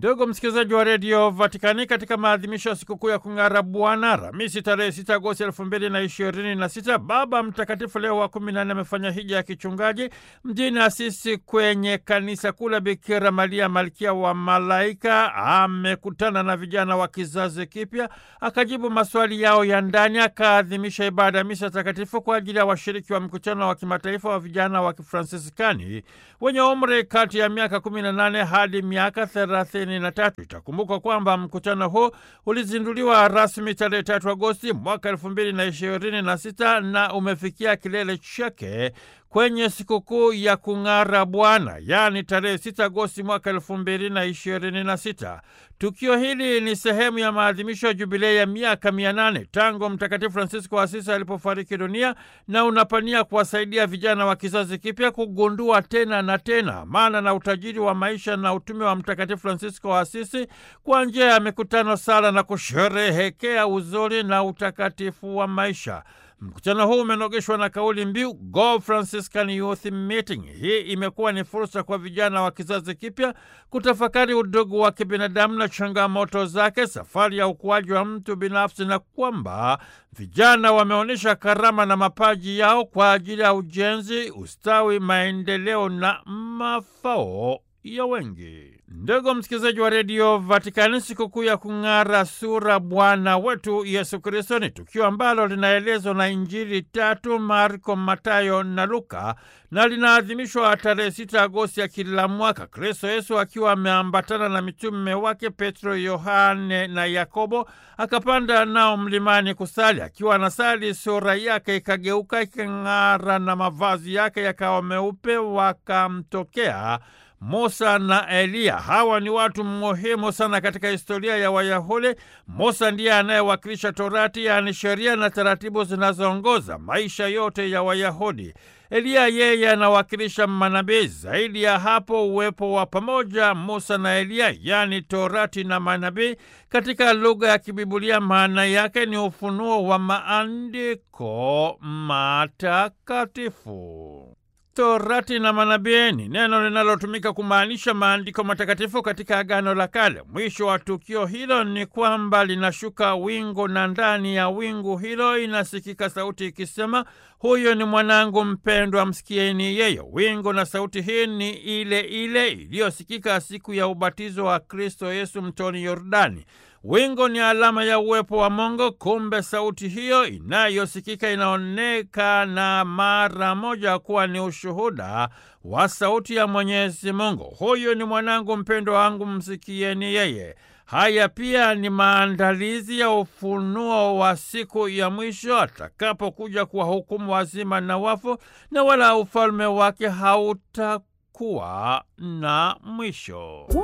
Ndugu msikilizaji wa redio Vatikani, katika maadhimisho ya sikukuu ya kung'ara Bwana Alhamisi tarehe 6 Agosti elfu mbili na ishirini na sita, Baba Mtakatifu Leo wa kumi na nne amefanya hija ya kichungaji mjini Asisi kwenye kanisa kuu la Bikira Maria malkia wa malaika. Amekutana na vijana wa kizazi kipya, akajibu maswali yao ya ndani, akaadhimisha ibada ya misa takatifu kwa ajili ya washiriki wa mkutano wa kimataifa wa vijana wa Kifransiskani wenye umri kati ya miaka 18 hadi miaka 30 na tatu. Itakumbukwa kwamba mkutano huu ulizinduliwa rasmi tarehe 3 Agosti mwaka elfu mbili na ishirini na sita na umefikia kilele chake kwenye sikukuu ya kung'ara Bwana, yaani tarehe 6 Agosti mwaka elfu mbili na ishirini na sita. Tukio hili ni sehemu ya maadhimisho ya jubilei ya miaka mia nane tangu Mtakatifu Francisco wa Asisi alipofariki dunia na unapania kuwasaidia vijana wa kizazi kipya kugundua tena na tena maana na utajiri wa maisha na utume wa Mtakatifu Francisco wa Asisi kwa njia ya mikutano, sala na kusherehekea uzuri na utakatifu wa maisha. Mkutano huu umenogeshwa na kauli mbiu Go Franciscan Youth Meeting. Hii imekuwa ni fursa kwa vijana wa kizazi kipya kutafakari udugu wa kibinadamu na changamoto zake, safari ya ukuaji wa mtu binafsi, na kwamba vijana wameonyesha karama na mapaji yao kwa ajili ya ujenzi, ustawi, maendeleo na mafao ya wengi. Ndugu msikilizaji wa redio Vatikani, sikukuu ya kung'ara sura Bwana wetu Yesu Kristo ni tukio ambalo linaelezwa na Injili tatu Marko, Matayo na Luka na linaadhimishwa tarehe 6 Agosti ya kila mwaka. Kristo Yesu akiwa ameambatana na mitume wake Petro, Yohane na Yakobo akapanda nao mlimani kusali. Akiwa anasali, sura yake ikageuka ikang'ara na mavazi yake yakawa meupe, wakamtokea Musa na Eliya. Hawa ni watu muhimu sana katika historia ya Wayahudi. Musa ndiye anayewakilisha Torati, yaani sheria na taratibu zinazoongoza maisha yote ya Wayahudi. Eliya yeye anawakilisha manabii. Zaidi ya hapo, uwepo wa pamoja Musa na Eliya, yaani Torati na manabii, katika lugha ya Kibibulia maana yake ni ufunuo wa maandiko matakatifu. Torati na manabii ni neno linalotumika kumaanisha maandiko matakatifu katika Agano la Kale. Mwisho wa tukio hilo ni kwamba linashuka wingu, na ndani ya wingu hilo inasikika sauti ikisema, huyo ni mwanangu mpendwa, msikieni yeye. Wingu na sauti hii ni ile ile iliyosikika siku ya ubatizo wa Kristo Yesu mtoni Yordani. Wingu ni alama ya uwepo wa Mungu. Kumbe sauti hiyo inayosikika inaonekana mara moja kuwa ni ushuhuda wa sauti ya Mwenyezi Mungu. Huyu ni mwanangu mpendwa wangu, msikieni yeye. Haya pia ni maandalizi ya ufunuo wa siku ya mwisho atakapokuja kuwahukumu wazima na wafu, na wala ufalme wake hautakuwa na mwisho.